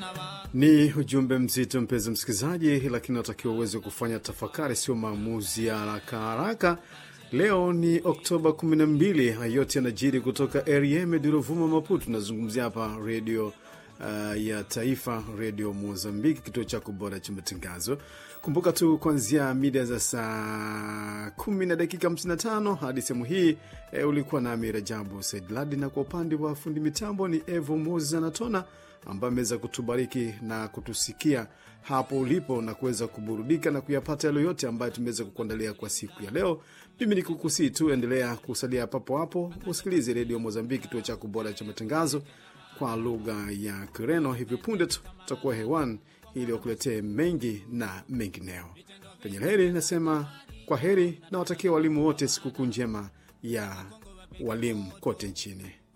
Ni ujumbe mzito, mpenzi msikilizaji, lakini natakiwa uweze kufanya tafakari, sio maamuzi ya haraka haraka. Leo ni Oktoba 12. Haya yote yanajiri kutoka Erieme Durovuma, Maputo. Tunazungumzia hapa redio uh, ya taifa, redio Mozambiki, kituo chako bora cha matangazo. Kumbuka tu kuanzia mida za saa kumi na dakika 55 hadi sehemu hii e, ulikuwa nami Rajabu Said Ladi, na kwa upande wa fundi mitambo ni Evo Moses Anatona ambaye ameweza kutubariki na kutusikia hapo ulipo na kuweza kuburudika na kuyapata yale yote ambayo tumeweza kukuandalia kwa siku ya leo. Mimi ni kukusii tu, endelea kusalia papo hapo, usikilize redio Mozambiki, kituo chako bora cha matangazo kwa lugha ya Kireno. Hivi punde tu tutakuwa hewani ili wakuletee mengi na mengineo. Penye heri nasema kwa heri na watakia walimu wote sikukuu njema ya walimu kote nchini.